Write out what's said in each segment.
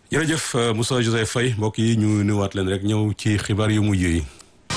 jërëjëf Moussa Joseph Faye mbokk yi ñu nuyuwaat leen rek ñëw ci xibaar yu mujj yi.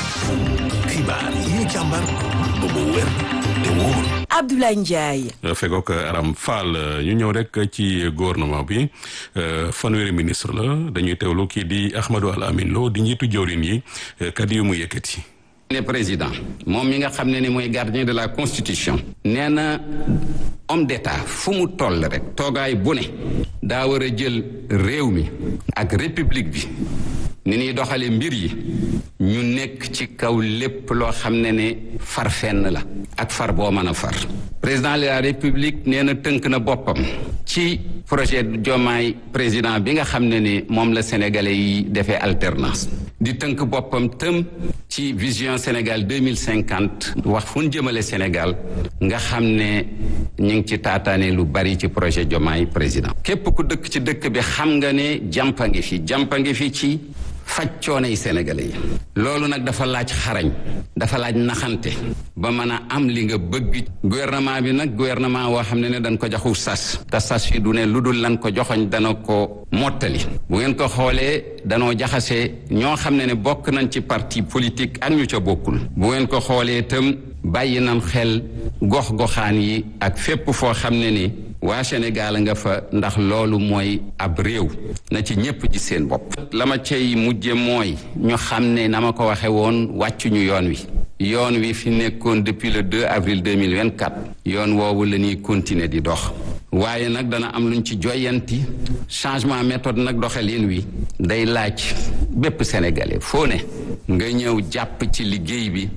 xibaar yi ñu càmbar ba mu wér te wóor. Abdoulaye Ndiaye. fegook Aram Fall ñu ñëw rek ci gouvernement bi fanweeri ministre la dañuy teewlu kii di Ahmadou Al Amin Lo di njiitu jawrin yi kàddu yu mu yëkkati. le président moom mi nga xam ne ni mooy gardien de la constitution nee na homme d'état fu mu toll rek toogaay bu ne daa war a jël réew mi ak république bi ni ñuy doxale mbir yi ñu nekk ci kaw lépp loo xam ne ne far fenn la ak far boo mën a far président de la république nee na tënk na boppam ci projet Diomaye président bi nga xam ne ni moom la sénégalais yi defee alternance di tënk boppam tëm ci vision Sénégal deux mille cinquante wax fu ñu jëmale Sénégal nga xam ne ñu ngi ci taataane lu bari ci projet Diomaye président képp ku dëkk ci dëkk bi xam nga ne jàmpa ngi fi jàmpa ngi fi ci faj coonay sénégalais yi loolu nag dafa laaj xarañ dafa laaj naxante ba mën a am li nga bëgg gouvernement bi nag gouvernement woo xam ne ne dañ ko joxu sas te sas yi du ne lu dul lan ko joxoñ dana ko mottali bu ngeen ko xoolee danoo jaxase ñoo xam ne ne bokk nañ ci parti politique ak ñu ca bokkul bu ngeen ko xoolee itam bàyyi nam xel gox-goxaan yi ak fépp foo xam ne ni waa Sénégal nga fa ndax loolu mooy ab réew na ci ñépp ji seen bopp la ma cay mujje mooy ñu xam ne na ma ko waxe woon wàccuñu yoon wi yoon wi fi nekkoon depuis le 2 avril 2024 yoon woowu la ñuy continuer di dox waaye nag dana am luñ ci joyanti changement méthode nag doxalin wi day laaj bépp sénégalais foo ne nga ñëw jàpp ci liggéey bi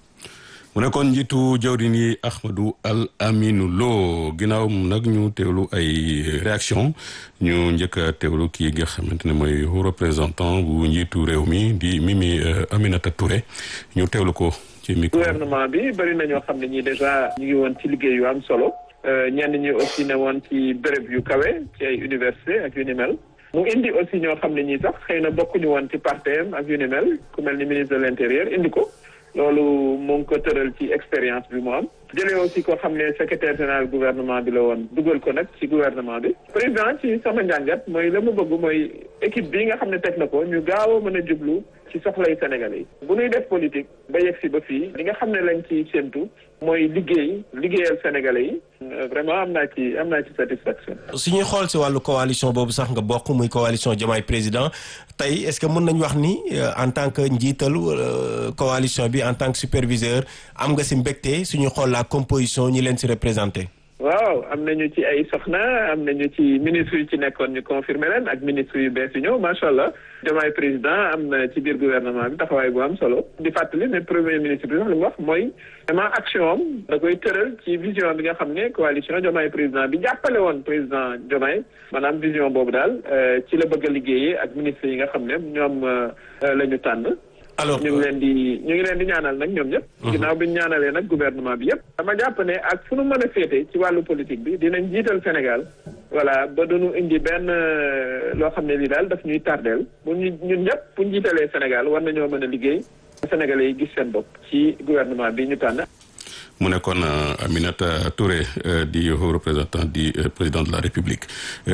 mu nekkoon njiitu jawrin yi Ahmadou Al Aminou Lo ginnaaw nag ñu teewlu ay réaction ñu njëkk a teewlu kii nga xamante ne mooy représentant bu njiitu réew mi di Mimi Aminata Touré ñu teewlu ko ci micro. gouvernement bi bëri na ñoo xam ne ñii déjà ñu ngi woon ci liggéey yu am solo ñenn ñi aussi ne woon ci béréb yu kawe ci ay université ak yu ni mel mu indi aussi ñoo xam ne ñii sax xëy na bokkuñu woon ci partem ak yu ni mel ku mel ni ministre de l'intérieur indi ko. loolu mu ngi ko tëral ci expérience bi mu am jëlee aussi koo xam ne secrétaire général gouvernement bi la woon dugal ko nag ci gouvernement bi président ci sama njàngat mooy la mu bëgg mooy équipe bi nga xam ne teg na ko ñu gaaw a mën a jublu ci soxlay Sénégalais yi bu ñuy def politique ba yegg si ba fii li nga xam ne lañ ci séentu mooy liggéey liggéeyal Sénégalais yi vraiment am naa ci am naa ci satisfaction. su ñuy xool si wàllu coalition boobu sax nga bokk muy coalition Diomaye président tey est-ce que mën nañu wax ni en tant que njiitalu coalition bi en tant que superviseur am nga si mbégte suñu xool la composition ñi leen si représenté. waaw am nañu ci ay soxna am nañu ci ministre yu ci nekkoon ñu confirmer leen ak ministre yu bees yu ñëw macha allah Diomaye président am na ci biir gouvernement bi taxawaay bu am solo di fàttali ne premier ministre bi sax li mu wax mooy vraiment action am da koy tëral ci vision bi nga xam ne coalition Diomaye président bi jàppale woon président Diomaye maanaam vision boobu daal ci la bëgg a liggéeyee ak ministre yi nga xam ne ñoom la ñu tànn. alors ñu ngi leen di ñu ngi leen di ñaanal nag ñoom ñëpp. ginnaaw bi ñu ñaanalee nag gouvernement bi yëpp. dama jàpp ne ak fu nu mën a féete ci wàllu politique bi dinañ jiital Sénégal voilà ba duñu indi benn loo xam ne lii daal daf ñuy tardeel bu ñu ñun ñëpp bu ñu jiitalee Sénégal war nañoo mën a liggéey Sénégalais yi gis seen bopp ci gouvernement bi ñu tànn. mu nekkoon Aminata Touré di représentant di président de la République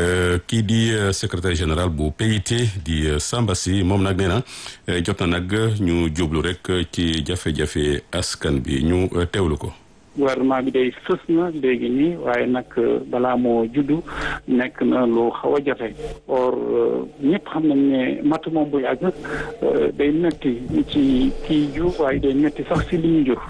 kii di secrétaire général bu PIT di Samba Sy moom nag nee na jot na nag ñu jublu rek ci jafe-jafe askan bi ñu teewlu ko. gouvernement bi day fës na léegi nii waaye nag balaa moo juddu nekk na lu xaw a jafe or ñëpp xam nañ ne matt moom bu yàgg day metti ci kii jur waaye day metti sax si li ñu jur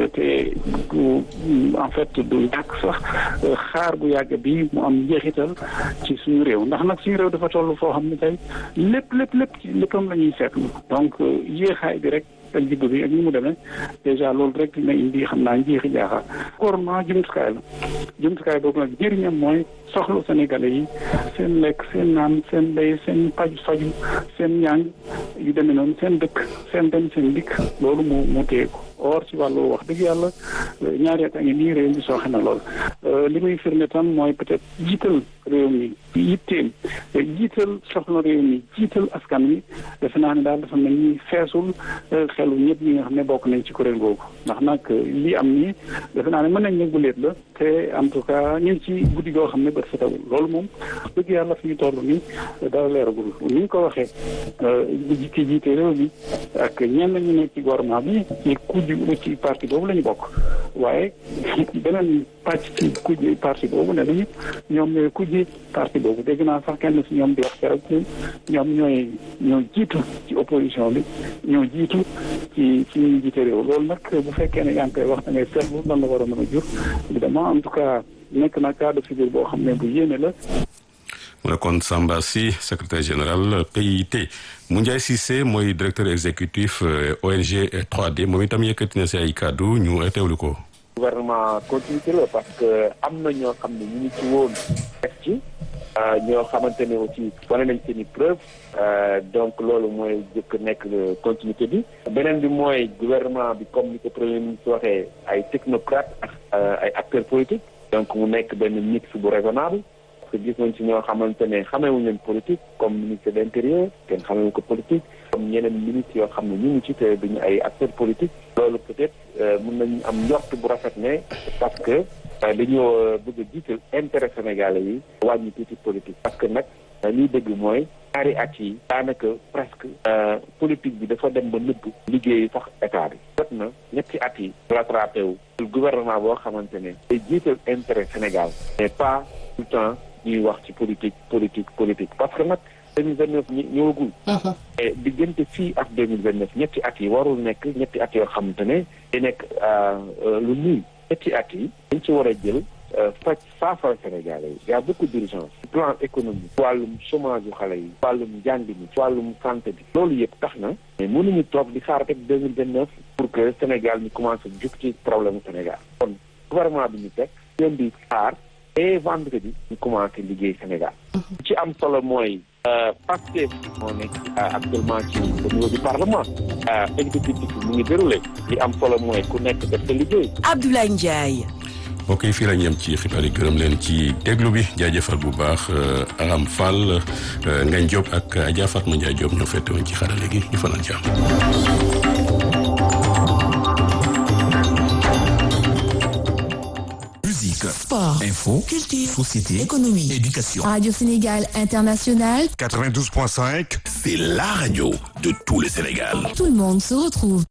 te du en fait du ñàkk sax xaar bu yàgg bi mu am njeexital ci suñu réew ndax nag suñu réew dafa toll foo xam ne tey lépp lépp lépp ci léppam la ñuy seetlu donc yéexaay bi rek ak jibba bi ak ni mu demee dèjà loolu rek dina indi xam naa njeexi jaaxaar gouvernement jumtukaay la jumtukaay boobu nag njëriñam mooy soxla sénégalais yi seen lekk seen naan seen mbéy seen paju faju seen ñàng yu demee noonu seen dëkk seen dem seen dikk loolu mu mu téye ko or ci wàllu wax dëgg yàlla ñaari at a ngi nii réew mi sooxe na lool li muy firnde tam mooy peut-être jiital réew mi yitteem jiital soxla réew mi jiital askan wi defe naa ne daal dafa mel ni feesul xelu ñëpp ñi nga xam ne bokk nañ ci kuréel googu ndax nag li am nii defe naa ne mën nañ ne guléet la te en tout cas ñu ngi ci guddi goo xam ne bët setawul loolu moom dëgg yàlla fi ñu toll nii dara leeragul ni ñu ko waxee ki jiite réew mi ak ñenn ñu nekk ci gouvernement bi ci kujj ci parti boobu la ñu bokk waaye beneen pàcc ci kujj parti boobu ne nañu ñoom ñooy kujj parti boobu dégg naa sax kenn si ñoom di wax keroog ñoom ñooy ñoo jiitu ci opposition bi ñoo jiitu ci ci ñuy jiite réew loolu nag bu fekkee ne yaa ngi koy wax da ngay seetlu lan la war a mën a jur évidemment en tout cas nekk na cas de figure boo xam ne bu yéene la mu nekkoon Samba Sy secrétaire général PIT Moundiaye Cissé mooy directeur exécutif ONG 3D moom itam yëkkati na si ay kàddu ñu teewlu ko. gouvernement continuité la parce que am na ñoo xam ne ñu ngi ci woon def ci ñoo xamante ne aussi wane nañ seen i preuve donc loolu mooy jëkk nekk continuité bi beneen bi mooy gouvernement bi comme ni ko premier ministre waxee ay technocrate ak ay acteurs politiques donc mu nekk benn mix bu raisonnable parce que gis nañ ci ñoo xamante ne xameewuñu leen politique comme ministre de l'intérieur kenn xamewu ko politique comme ñeneen ministres yoo xam ne ñu ngi ci te duñu ay acteurs politiques loolu peut-être mën nañu am njort bu rafet ne parce que dañoo bëgg a jiital intérêt sénégalais yi wàññi tuuti politique parce que nag liy dëgg mooy ñaari at yi daanaka presque politique bi dafa dem ba nëbb liggéeyu sax état bi jot na ñetti at yi rattrapé wu gouvernement boo xamante ne day jiital intérêt Sénégal mais pas tout le temps ñuy wax ci politique politique politique parce que nag deux mille vingt neuf ñi ñëwagul et diggante fii ak deux mille vingt neuf ñetti at yi warul nekk ñetti at yoo xamante ne day nekk lu nuy ñetti at yi dañ ci war a jël faj saafara Sénégalais yi y a beaucoup d'urgence plan économique wàllum chômage yu xale yi wàllum njàng mi wàllum santé bi loolu yëpp tax na mais mënuñu toog di xaar rek deux mille vingt neuf pour que Sénégal ñu commencé jug ci problème Sénégal kon gouvernement bi ñu teg leen di xaar et vendredi ñu commencé liggéey Sénégal ci am solo mooy Pastef moo nekk actuellement ci au niveau du parlement exécutif bi mu ngi déroulé li am solo mooy ku nekk def sa liggéey Abdoulaye Ndiaye mbokk yi fii la ñu yem ci xibaar yi gërëm leen ci déglu bi jaajëfal bu baax Aram Fall Ngagne Diop ak Adja Fatma Ndiaye Diop ñoo fette woon ci xarale gi ñu fanaan jàmm. Musique, sport info, culture société, économie éducation. Radio Sénégal International 92.5, c'est la radio de tout le Sénégal. tout le monde se retrouve